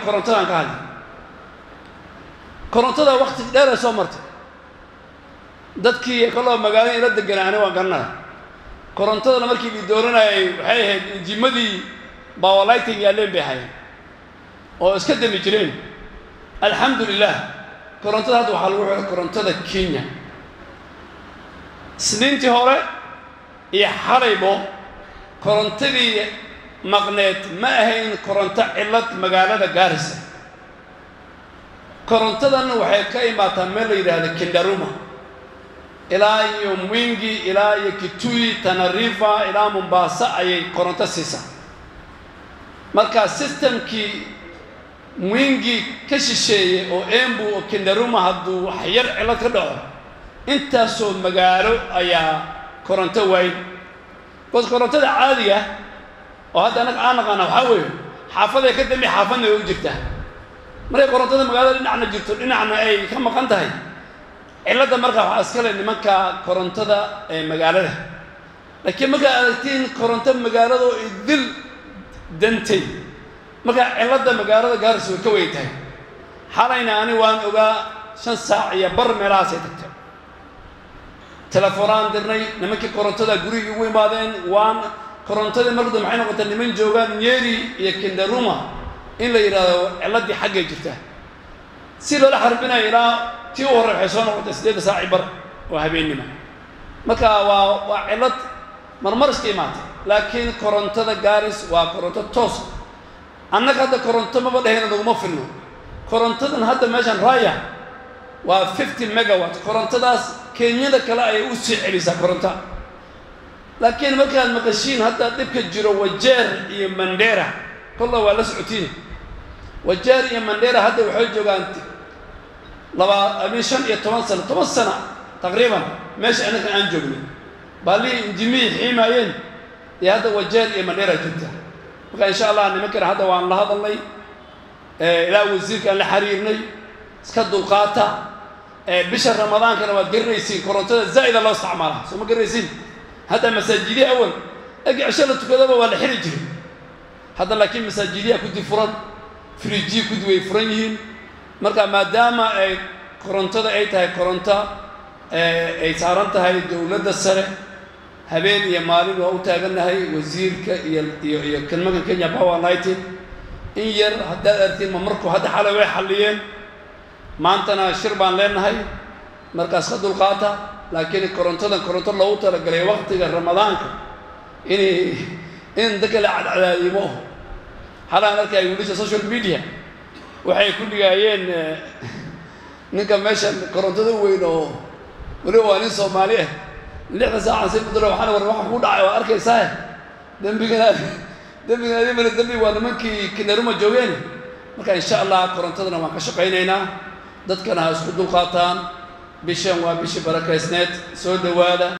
korontadaan ka hadli korontada wakti dheeray soo martay dadkii kaloo magaalada ila deganaani waa garanaya korontadana markii la dooranayay waxay ahayd injimadii bawalighting yaaleen bay hayeen oo iska dami jireen alxamdu lilah korontada hadda waxaa lagu xidhay korontada kenya isniintii hore iyo xalaybo korontadii maqneed ma ahayn koronto cillad magaalada gaarisa korontadan waxay ka imaataa meel la yidhaahdo kindaruma ilaa iyo mwingi ilaa iyo kitui tanarifa ilaa mombasa ayay koronto siisaa marka systemkii mwingi ka shisheeyey oo embu oo kindaruma hadduu wax yar cillad ka dhaco intaasoo magaalo ayaa koronto waayn bas korontada caadiga oo hadda annaga aan naqaana waxaa weeye xaafaday ka dambi xaafadna way u jirtaa markay korontada magaalada dhinacna jirto dhinacna ay ka maqan tahay cilladda markaa waxaa iskale nimanka korontada ee magaalada laakiin markaa aragtiin koronto magaalada oo idil dantay markaa cilladda magaalada gaaris way ka weyn tahay xalayna ani waan ogaa shan saac iyo bar meelahaasay tagtay telefoonaan dirnay nimankii korontada gurigii ugu imaadeen waan korontadii markada maxay noqotay niman joogaan nyeri iyo kindaruma in la yidhaahdo cilladdii xaggay jirtaa si loola xarbinayo ilaa tii u horey waxay soo noqotay siddeedda saaci bar oo habeennima marka waa waa cillad marmar iska imaatay laakiin korontada gaaris waa koronto toos annaga hadda koronto maba dhahayna naguma filno korontadan hadda meeshan raya waa fifty megawatt korontadaas kenyada kale ayay u sii celisaa koronta laakiin markaad maqashiin hadda dhibka jiro wajeer iyo mandera kolla waa la socotiin wajeer iyo mandera hadda waxay joogaan laba amin shan iyo toban sano toban sana taqriiban meesha annakan aan joognay baalihii injimihii xiimaayeen iyo hadda wajeer iyo mandera jirta marka insha allah nimankana hadda waan la hadalnay ilaa wasiirkaan la xiriirnay iska dulqaata bisha ramadaankana waad garanaysiin korontada zaa'ida loo isticmaalaa soo ma garanaysiin hadda masaajidii awal egi cisho la tukadaba waa la xiri jiray hadda laakiin masaajidiyaa kudi furan frijii kudi way furan yihiin marka maadaama ay korontada ay tahay koronto ay saaran tahay dowladda sare habeen iyo maalin waa u taagannahay wasiirka iyo iyo iyo kelmakan kenya power nighting in yar haddaad artiin ma markuu hadda xalay way xalliyeen maantana shir baan leenahay markaas ka dulqaata laakiin korontadan koronto loogu talagalay waktiga ramadaanka inay in dadka la cadcadaadimo xalaan arkay wiilasha social media waxay ku dhigaayeen ninka meesha korontada u weyn oo weliba waa nin soomaali ah lixda saacan si kudara waxaana war waxa ku dhacay waa arkaysaa dembigana dembigana adimana dembi waa nimankii kinaruma joogeen marka insha allah korontadana waan ka shaqaynaynaa dadkana ha isku dulqaataan bishan waa bishii barakaysneed soo dhowaada